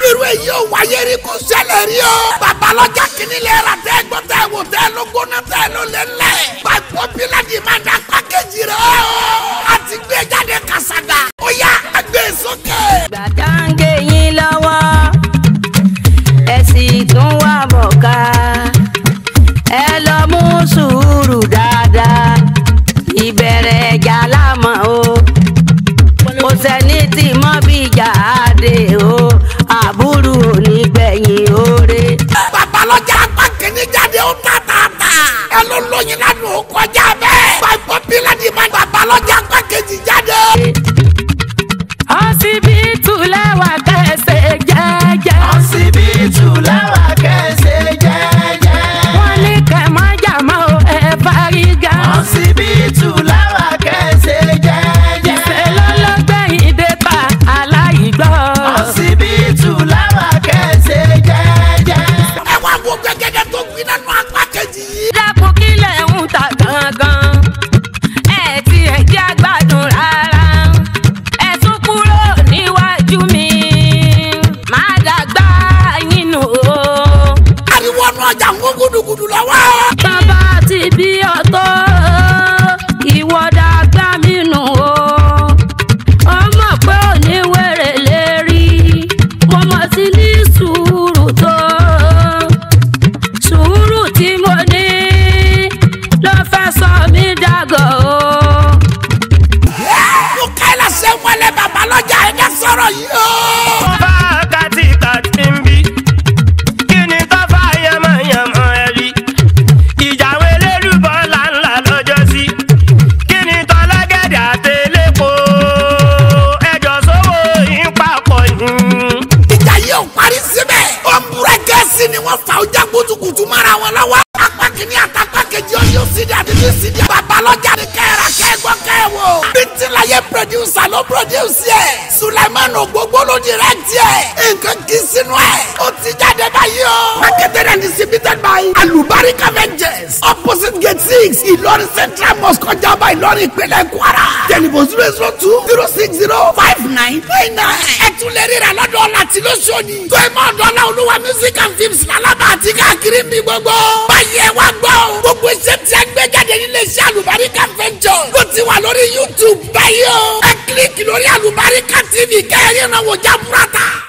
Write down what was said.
irú èyí ò wáyé rí kó ṣẹlẹ̀ rí o. babalọ́jà kìíní lè ra tẹ́ gbọ́ tẹ́ wò tẹ́ ló gbóná tẹ́ ló lé lẹ̀. gbàgbọ́ bíládì máa dá pákéjì rẹ̀ o. a ti gbé jáde kàṣàgà. ó yá ẹgbẹ́ sókè. gbàdáǹgé yín lọ́wọ́ ẹ sì tún wà bọ̀ ká ẹ lọ mú sùúrù dáadáa ìbẹ̀rẹ̀ ẹ̀jà lámọ̀ o kò sẹ́ni tí mọ́ bí jáde o àbúrò onígbẹ̀yìn oore. babalọ́jà apá kìíní jáde ó ta ta ta. ẹ ló lóyin lánàá ó kọjá bẹ́ẹ̀. gbàgbọ́ bíládì máa babalọ́jà apá kejì jáde. ọsibítù lẹ́wà kẹsẹ̀ jẹ́jẹ́. ọsibítù làwà kẹsẹ̀ jẹ́jẹ́. wọ́n ní kẹ̀mọ́jà mọ́ ẹ fárígá. ọsibítù làwà kẹsẹ̀ jẹ́jẹ́. ìfẹ́ lọ́lọ́gbẹ̀yìn dẹ́ta aláìgbọ́. ọsibítù làwà kẹsẹ̀ jẹ́jẹ́. ẹ wá wo gbẹgẹdẹ tó gbin nínú apá kejì yìí. dákun kílẹ̀ ń ta gangan. ẹ ti ẹ̀ jẹ́ àgbàdùn rárá. ẹ tún kúrò níwájú mi. má dàgbà yín nù o. ariwo ọ̀nà ọjà ń kó gudugudu lọ́wọ́. bàbá ti bí ọ̀tọ̀ ìwọ dàgbà mí nù o. ọmọ pé òní wèrè lè rí mo mọ̀ sí ní sùúrù tó. sùúrù tí mo ní ló fẹ́ sọ mí dàgọ̀ o. mo ká ẹ lọ́sẹ̀ wọlé babalọ́jà ẹ̀ dẹ́ sọ̀rọ̀ yìí o. bá kàtìkàtì ń bí kí ni tó fà yàmàyàmà ẹ rí ìjàwé lélùbọ́ làǹlà lọ́jọ́ sí kí ni tọ́lọ́gẹ̀dẹ̀ àtẹlẹ́kọ̀ ẹjọ́ sówó yín papọ̀ yín. ìjà yìí ò parí síbẹ̀. ó ń búrẹ́kẹ́sì ni wọ́n fa ọjà kutukutu mara wọn lọ́wọ́. apá kìíní àtàpá kejì ọyọ sídi àdìdì sídi. babalọ́jà ni kẹ́ra kẹ́gbọ́ kẹ́wò. bíntílayé pírọdúsà ló pírọdúsì ẹ̀. sulaiman ògbógbó ló direct ẹ̀. nǹkan kì í sinú ẹ̀. ó ti jáde báyìí o. marketed and distributed by alubarika ventures opposite gate six ìlọrin central mosque kọjá ọba ìlọrin ìpínlẹ̀ kwara. tẹlifon zero zero two zero six zero five nine nine nine. ẹ tún lè rí rẹ lọ́dọ̀ láti lóṣòdì. tó ẹ máa dọ́là olúwa music and films lálábà àti káàkiri mi gbogbo. báyìí ẹ wá gbọ́ o. gbogbo iṣẹ́ tí a gbé jáde nílé iṣẹ́ àlùbáríkà ventures. ló ti wà lórí youtube báyìí o. ẹ kílíkì lórí àlùbáríkà tv kẹ́hìn náà wò já burata.